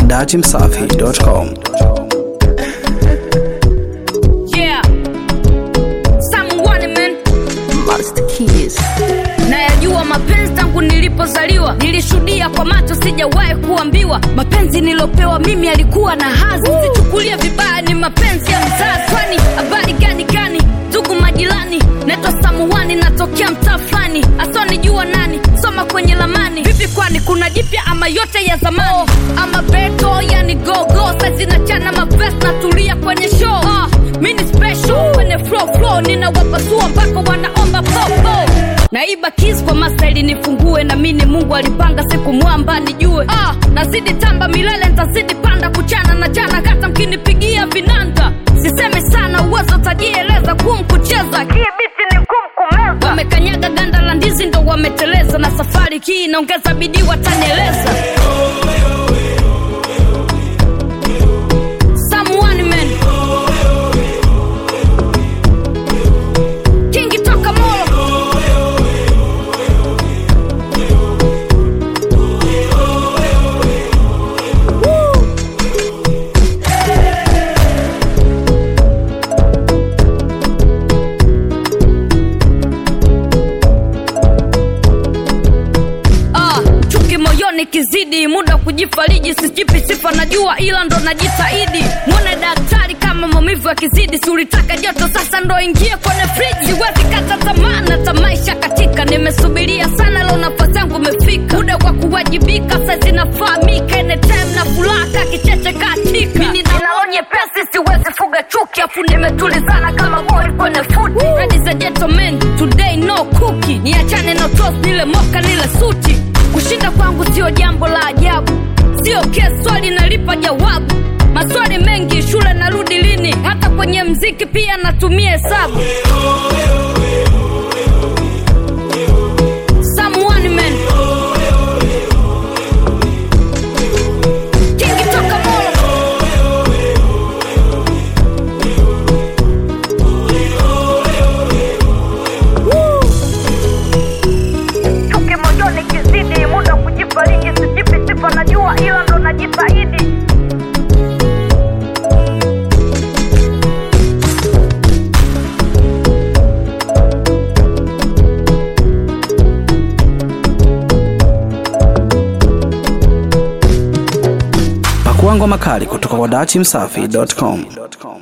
dachimsafi.com. Yeah. Someone man. Master Keys. Nayajua mapenzi tangu nilipozaliwa, nilishuhudia kwa macho, sijawahi kuambiwa. Mapenzi nilopewa mimi alikuwa na hazi, sichukulie vibaya, ni mapenzi ya mzazi. Kwani habari gani gani, ndugu majirani, naitwa Samuani, natokea mtaa fulani, asonijua nani, soma kwenye lamani. Vipi kwani kuna jipya ama yote ya zamani? Ama beto yani gogo, saizi nachana mavest, natulia kwenye show. Ah, mini special kwenye flow flow, ninawapasua mpaka wanaomba popo naiba kis kwa mastaili nifungue na mini mungu alipanga siku mwamba nijue ah, nazidi tamba milele ntazidi panda kuchana na jana hata mkinipigia vinanda sisemi sana uwezo tajieleza kum kucheza hii biti ni ngumu kumeza wamekanyaga ganda la ndizi ndo wameteleza na safari hii inaongeza bidii watanieleza Someone man. Kingi toka Molo. Ah, chuki moyoni kizidi, muda wa kujifariji, sijipi sifa najua, ila ndo najitahidi. Mwone daktari kama maumivu yakizidi, si ulitaka joto, sasa ndo ingie kwenye friji. Siwezi kata tamaa na tamaisha katika, nimesubiria sana, leo nafasi yangu imefika. Muda wa kuwajibika sasa inafahamika, anytime na furaha kicheche katika. Mimi ninaonye pesi, siwezi fuga chuki, afu nimetulizana kama boy kwenye futi. Ladies and gentlemen, today no cookie, niachane na toast, nile moka nile suti. Kushinda kwangu sio jambo la ajabu, sio kesi, swali nalipa jawabu. Maswali mengi, shule narudi lini? Hata kwenye mziki pia natumia hesabu. Someone man. Kingi toka Molo. chuki moyoni kizidi, muda wa kujifariji, sijipi sifa najua, ila ndo najitahidi. Pakua ngoma kali kutoka kwa dachimsafi.com.